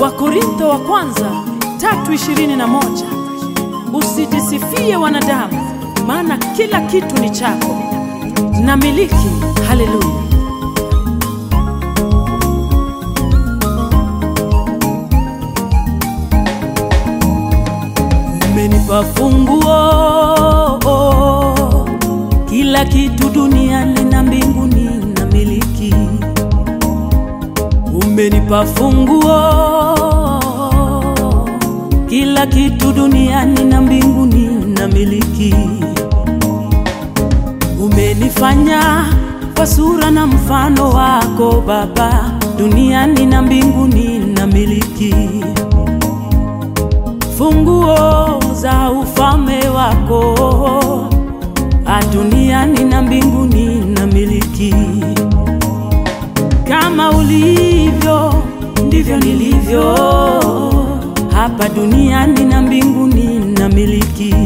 Wakorintho wa kwanza tatu ishirini na moja usijisifie wanadamu, maana kila kitu ni chako na miliki. Haleluya! Umenipa funguo, kila kitu duniani na mbinguni na miliki. Umenipa funguo, kila kitu duniani na mbinguni na miliki. Umenifanya kwa sura na mfano wako Baba, duniani na mbinguni na miliki funguo za ufalme wako duniani na mbinguni na miliki. Kama ulivyo ndivyo nilivyo hapa duniani na mbinguni na miliki.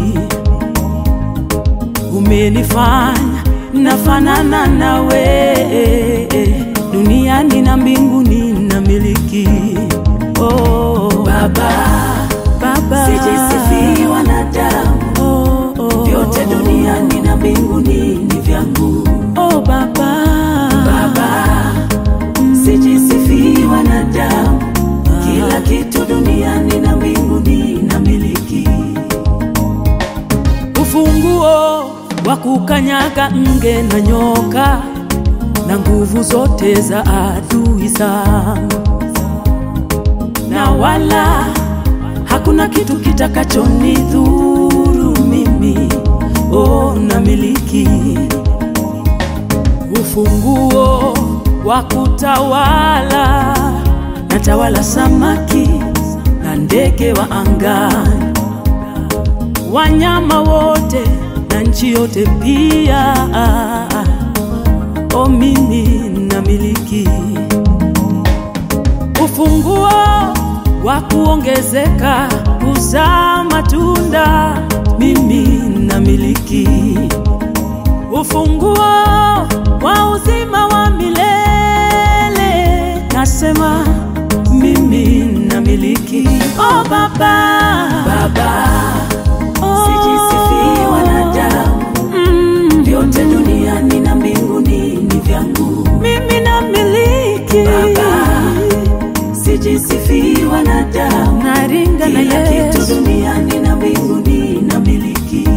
Umenifanya nafanana nawe duniani na mbinguni na miliki. Oh, Baba, Baba, sijisifii wanadamu, oh, oh, vyote duniani na mbinguni ni vyangu. oh, Baba, Baba, sijisifii wanadamu, kila kitu duniani na mbinguni na miliki. ufunguo wa kukanyaga nge na nyoka na nguvu zote za adui zangu, na wala hakuna kitu kitakachonidhuru mimi. Oh, na miliki ufunguo wa kutawala, natawala samaki na ndege wa angani wanyama wote na nchi yote pia. O, mimi namiliki ufunguo wa kuongezeka, kuzaa matunda, mimi namiliki ufunguo wa uzima wa milele, nasema mimi namiliki. O Baba, Baba, oh, sijisifii wanadamu, mm, vyote duniani na mbinguni ni vyangu. mimi namiliki Baba, sijisifii wanadamu, naringa na kila kitu Yesu duniani na mbinguni na miliki.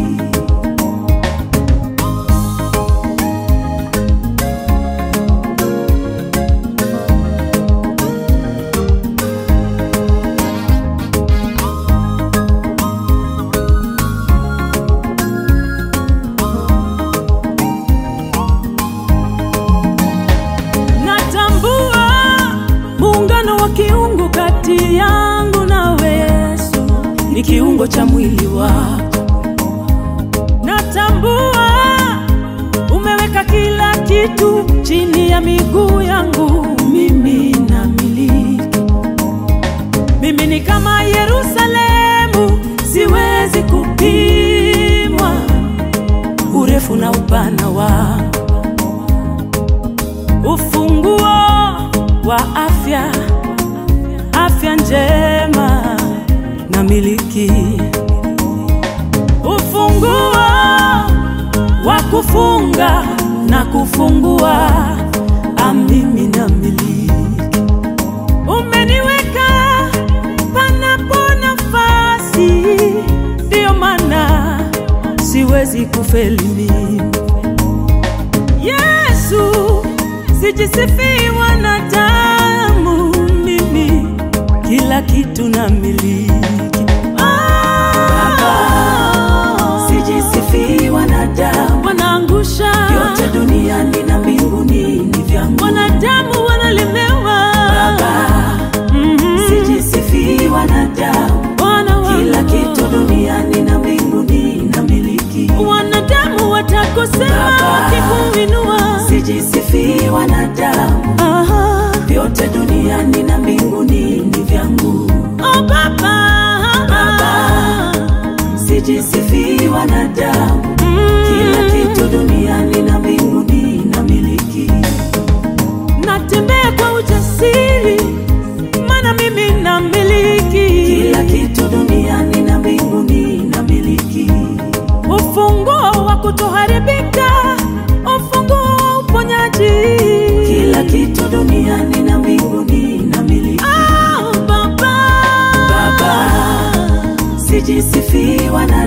natambua muungano wa kiungu kati yangu nawe Yesu ni kiungo cha mwili wako. Natambua umeweka kila kitu chini ya miguu yangu, mimi namiliki. Mimi ni kama Yerusalemu, siwezi kupimwa urefu na upana wako ufunguo wa afya, afya njema na miliki, ufunguo wa kufunga na kufungua, amimi na miliki. Umeniweka panapo nafasi, ndiyo maana siwezi kufeli mimi. Yesu, sijisifii wanadamu, mimi kila kitu na miliki. Ah, Sijisifii wanadamu, wanaangusha vyote duniani na mbinguni ni vyangu. wanadamu, wanalemewa Baba, Mhm. sijisifii wanadamu, Wana wa- kila kitu duniani na mbinguni na miliki. wanadamu watakosema Baba. wakikuinua. Sijisifii wanadamu, Aha. vyote duniani na mbinguni ni vyangu. Oh, Baba. Baba. Sijisifii wanadamu, Mm. kila kitu duniani na mbinguni na miliki. natembea kwa ujasiri, maana mimi nami duniani na mbinguni namiliki. Oh, Baba. Baba, sijisifii wala